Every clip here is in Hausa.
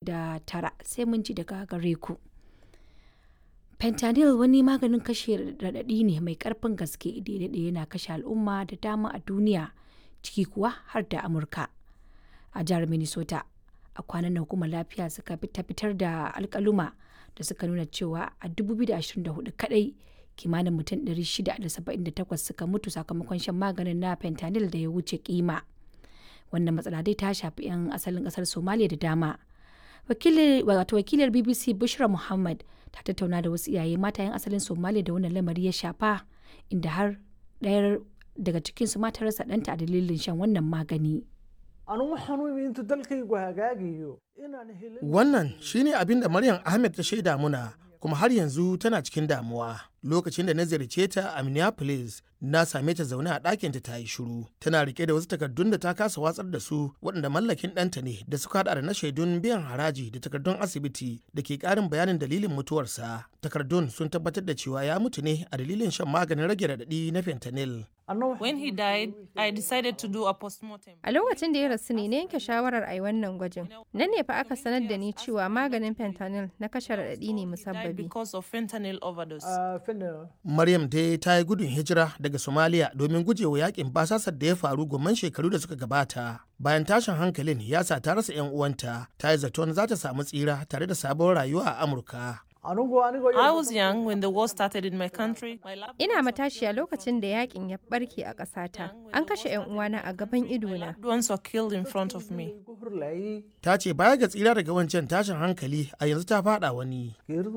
da tara sai mun ji daga gare ku. Fentanyl wani maganin kashe raɗaɗi ne mai ƙarfin gaske da yana kashe al'umma da dama a duniya ciki kuwa har da Amurka. A jihar Minnesota a kwanan nan hukumar lafiya suka ta fitar da alkaluma da suka nuna cewa a 2024 kadai kimanin mutum 678 suka mutu sakamakon shan maganin na fentanyl da ya wuce kima. Wannan matsala dai ta shafi 'yan asalin kasar Somalia da dama. Wato wakilar BBC Bushra Muhammad ta tattauna da wasu iyaye mata 'yan asalin Somalia da wannan lamari ya shafa inda har ɗayar daga cikinsu mata rasa ɗanta a dalilin shan wannan magani. Wannan shine abin da Maryam Ahmed ta shaida muna kuma har yanzu tana cikin damuwa. Lokacin da na ziyarce ta a Minneapolis, na same ta zaune a ɗakinta ta yi shiru. Tana rike da wasu takardun da ta kasa watsar da su waɗanda mallakin ɗanta ne da suka haɗa da na shaidun biyan haraji da takardun asibiti da ke ƙarin bayanin dalilin mutuwarsa. Takardun sun tabbatar da cewa ya mutu ne a dalilin shan maganin rage raɗaɗi na fentanyl. When he died, I decided to do a postmortem. A lokacin da ya rasu ne na yanke shawarar a yi wannan gwajin. Nan ne fa aka sanar da ni cewa maganin fentanyl na kashe raɗaɗi ne musabbabi. Because of fentanyl overdose. Maryam dai ta yi gudun hijira daga Somalia domin gujewa yakin basasar da ya faru gomman shekaru da suka gabata. Bayan tashin hankalin ya sa ta rasa 'yan uwanta, ta yi zaton za ta samu tsira tare da sabon rayuwa a Amurka. I was young when the war started in my country. My loved Ina matashiya lokacin da yakin ya barke a ƙasata. An kashe 'yan uwana a gaban idona. ones were killed in front of me. Ta ce baya ga tsira daga wancan tashin hankali a yanzu ta fada wani.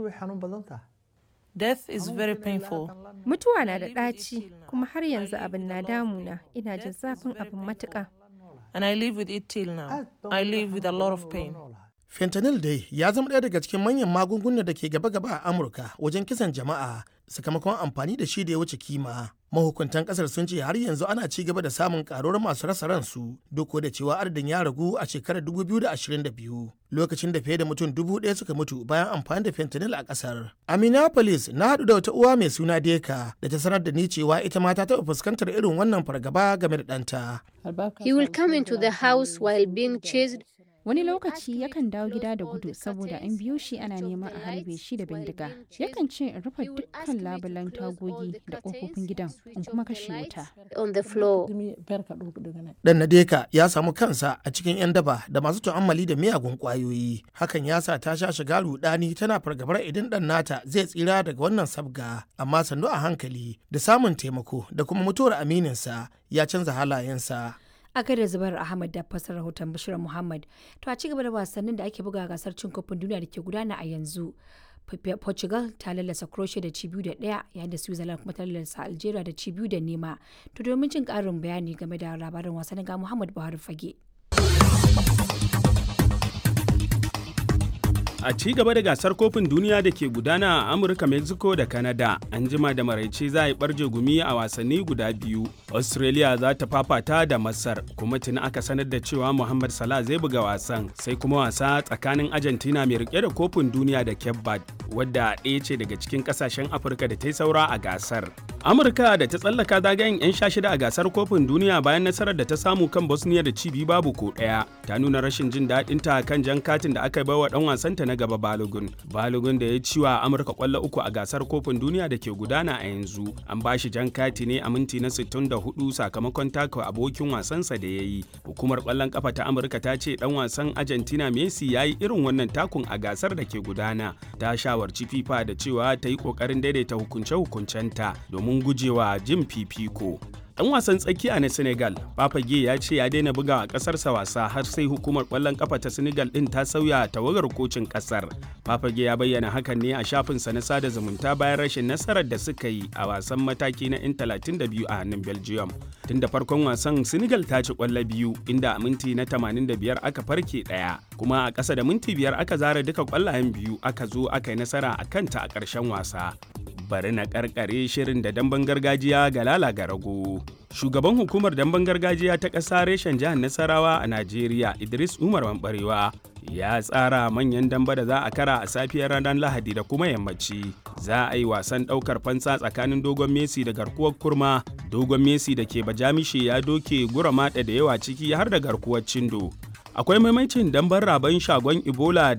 Death is very painful. Mutuwa na da ɗaci kuma har yanzu abin na damuna. Ina jin zafin abin matuƙa. And I live with it till now. I live with a lot of pain. Fentanyl dai ya zama ɗaya daga cikin manyan magungunan da ke gaba-gaba a Amurka wajen kisan jama'a sakamakon amfani da shi da ya wuce kima. Mahukuntan kasar sun ce har yanzu ana ci gaba da samun karuwar masu rasa ransu duk da cewa adadin ya ragu a shekarar 2022 lokacin da fiye da mutum dubu ɗaya suka mutu bayan amfani da fentanyl a kasar. A Minneapolis na haɗu da wata uwa mai suna Deka da ta sanar da ni cewa ita ma ta taɓa fuskantar irin wannan fargaba game da ɗanta. He will come into the house while being chased Wani lokaci yakan dawo gida da gudu saboda an biyo shi ana neman a harbe shi da bindiga. Yakan ce in rufe dukkan labulan tagogi da ƙofofin gidan in kuma kashe wuta. on the floor. Dan Nadeka ya samu kansa a cikin 'yan daba da masu tu'ammali da miyagun ƙwayoyi. Hakan ya sa ta sha shiga rudani tana fargabar idan ɗan nata zai tsira daga wannan sabga. Amma sannu a hankali da samun taimako da kuma mutuwar amininsa ya canza halayensa. a gaida zubar ahmad da fasar rahoton bashir muhammad to a cigaba da wasannin da ake buga gasar cin kofin duniya da ke gudana a yanzu portugal ta lallasa croatia da ci biyu da daya yayin da switzerland kuma ta lallasa algeria da ci biyu da nema to domin jin karin bayani game da labarin wasannin ga muhammad buhari fage A ci gaba da gasar kofin duniya da ke gudana a Amurka, Mexico da Canada, an jima da maraice za a yi barje gumi a wasanni guda biyu. Australia za ta fafata da Masar, kuma tuni aka sanar da cewa Muhammad Salah zai buga wasan, sai kuma wasa tsakanin Argentina mai rike da kofin duniya da Cape Verde, wadda ɗaya ce daga cikin ƙasashen Afirka da ta yi saura a gasar. Amurka da ta tsallaka zagayen 'yan sha shida a gasar kofin duniya bayan nasarar da ta samu kan Bosnia da cibi babu ko ɗaya, ta nuna rashin jin daɗinta kan jan katin da aka bai wa ɗan wasanta na gaba Balogun. Balogun da ya ci wa Amurka kwallo uku a gasar kofin duniya da ke gudana a yanzu. An ba shi jan kati ne a minti na 64 sakamakon taka abokin wasansa da ya yi. Hukumar kwallon kafa ta Amurka ta ce dan wasan Argentina Messi ya yi irin wannan takun a gasar da ke gudana. Ta shawarci FIFA da cewa ta yi kokarin daidaita hukunce-hukuncenta domin gujewa jin fifiko. Dan wasan tsakiya na Senegal, Papage ya ce ya daina buga a ƙasarsa wasa har sai hukumar ƙwallon ƙafa ta Senegal ɗin ta sauya tawagar kocin ƙasar. Papage ya bayyana hakan ne a shafinsa na sada zumunta bayan rashin nasarar da suka yi a wasan mataki na 'yan 32 a hannun Belgium. Tun da farkon wasan Senegal ta ci ƙwallo biyu inda a minti na 85 aka farke ɗaya, kuma a ƙasa da minti biyar aka zara duka ƙwallayen biyu aka zo aka yi nasara a kanta a ƙarshen wasa. bari na karkare shirin da damben gargajiya ga lala ga rago. Shugaban hukumar damben gargajiya ta ƙasa reshen jihar Nasarawa a Najeriya Idris Umar Mambarewa ya tsara manyan damba da za a kara a safiyar ranar Lahadi da kuma yammaci. Za a yi wasan ɗaukar fansa tsakanin dogon Messi da garkuwar kurma. Dogon Messi da ke bajamishe ya doke gura maɗa da yawa ciki har da garkuwar cindo. akwai maimacin dambar raban shagon ebola